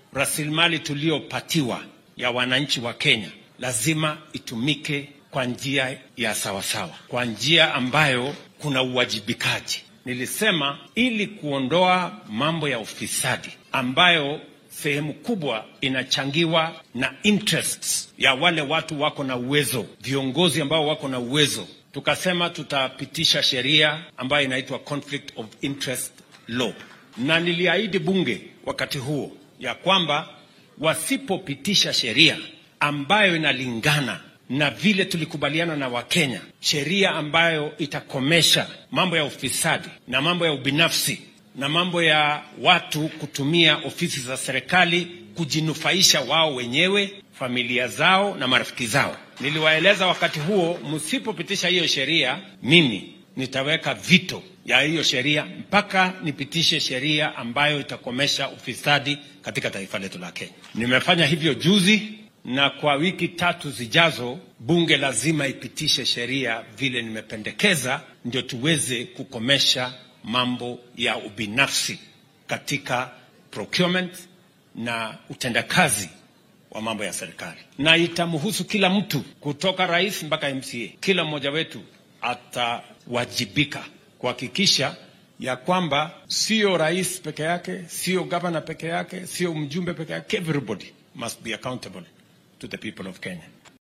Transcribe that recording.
rasilimali tuliyopatiwa ya wananchi wa Kenya lazima itumike kwa njia ya sawasawa, kwa njia ambayo kuna uwajibikaji. Nilisema ili kuondoa mambo ya ufisadi ambayo sehemu kubwa inachangiwa na interests ya wale watu wako na uwezo, viongozi ambao wako na uwezo. Tukasema tutapitisha sheria ambayo inaitwa conflict of interest law, na niliahidi bunge wakati huo ya kwamba wasipopitisha sheria ambayo inalingana na vile tulikubaliana na Wakenya, sheria ambayo itakomesha mambo ya ufisadi na mambo ya ubinafsi na mambo ya watu kutumia ofisi za serikali kujinufaisha wao wenyewe, familia zao na marafiki zao. Niliwaeleza wakati huo, msipopitisha hiyo sheria, mimi nitaweka vito ya hiyo sheria mpaka nipitishe sheria ambayo itakomesha ufisadi katika taifa letu la Kenya. Nimefanya hivyo juzi, na kwa wiki tatu zijazo bunge lazima ipitishe sheria vile nimependekeza, ndio tuweze kukomesha mambo ya ubinafsi katika procurement na utendakazi wa mambo ya serikali, na itamhusu kila mtu kutoka rais mpaka MCA. Kila mmoja wetu atawajibika kuhakikisha ya kwamba sio rais peke yake, sio gavana peke yake, sio mjumbe peke yake. Everybody must be accountable to the people of Kenya.